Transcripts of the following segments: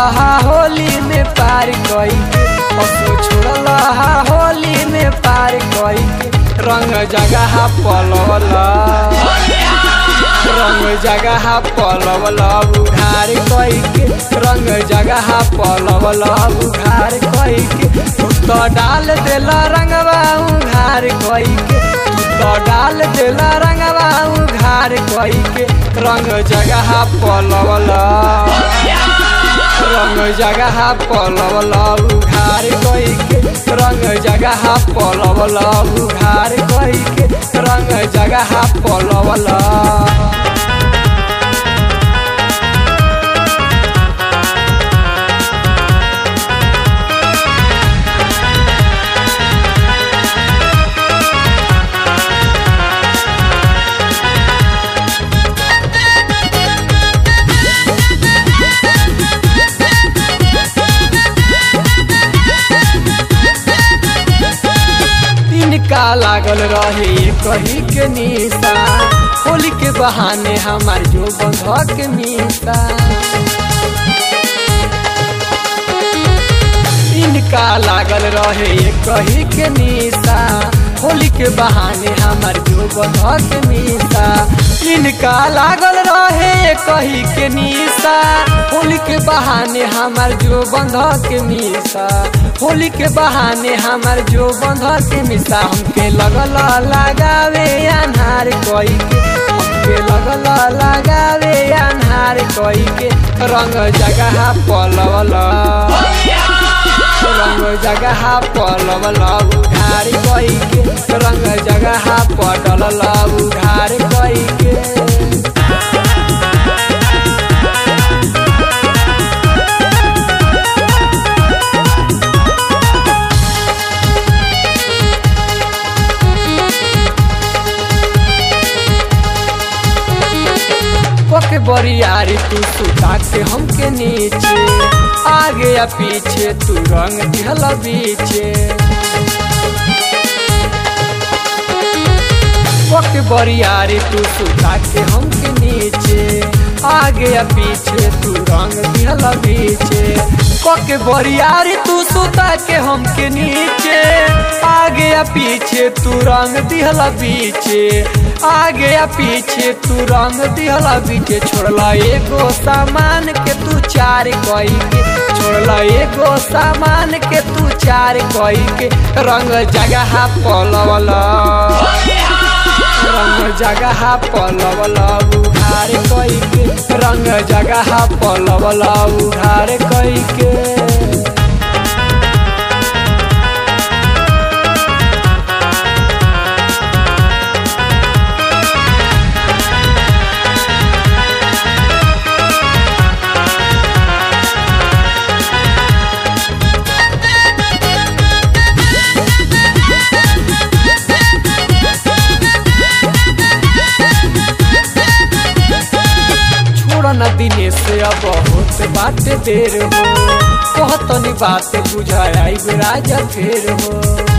हा होली में पार कई के असो छोड़ल हा होली में पार कई के रंग जगह पलवला रंग जगह पलवला उघार कई के रंग जगह पलवला उघार कई के तू तो डाल देला रंगवा उघार कई के तू तो डाल देला रंगवा उघार कई के रंग जगह पलवला रंग जगह पलवला उघार कई के रंग जगह पलवला उघार कई के रंग जगह पलवला इनका लागल रहे कही के निशा होली के बहाने हमार जो बंधक मीसा इनका लागल रहे कही के निशा होली के बहाने हमार जो बंधक मीसा इनका लागल रहे कही के निशा होली के बहाने हमार जो बंधक मीसा होली के बहाने हमार जो बंधक मिसा हमके लगल लगावे अनहार कोई के हमके लगल लगावे अनहार कोई के रंग जगह पलवला रंग जगह पलवला उघार कोई के रंग जगह पटलला उघार कोई के कोके बरियारी तू सुता के हमके नीचे आगे या पीछे तू रंग दिहल बीचे कोके बरियारी तू सुता के हमके नीचे आगे या पीछे तू रंग दिहल बीचे कोके बरियारी तू सुता के हमके नीचे आगे या पीछे तू रंग दिहल बीचे आगे या पीछे तू रंग दिहला बीचे छोड़ला एगो सामान के तू चार कई के छोड़ला एगो सामान के तू चार कई के रंग जगह पलवला रंग जगह पलवला उघार कई के रंग जगह पलवला उघार कई के छोड़ना दिने से अब बहुत बात देर हो कहतनी बात बुझाया राजा फेर हो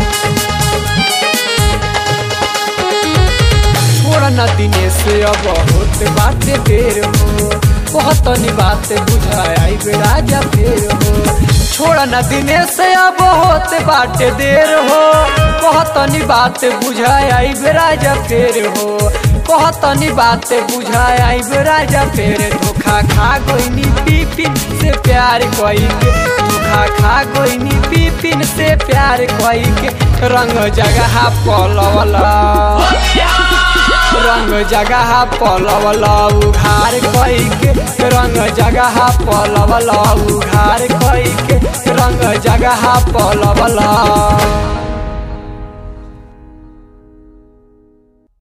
छोड़ना दिने से अब बहुत बात देर हो कहतनी बात बुझाया राजा फेर हो छोड़ना दिने से अब बहुत बात देर हो कहतनी बात बुझाया राजा फेर हो कहतनी बात बुझाया राजा फेर धोखा खा गोइनी पिपिन से प्यार कई के धोखा खा गोइनी पिपिन से प्यार कई के रंग जगह पलवला रंग जगह पलवला उघार कई के रंग जगह पलवला उघार कई के रंग जगह पलवला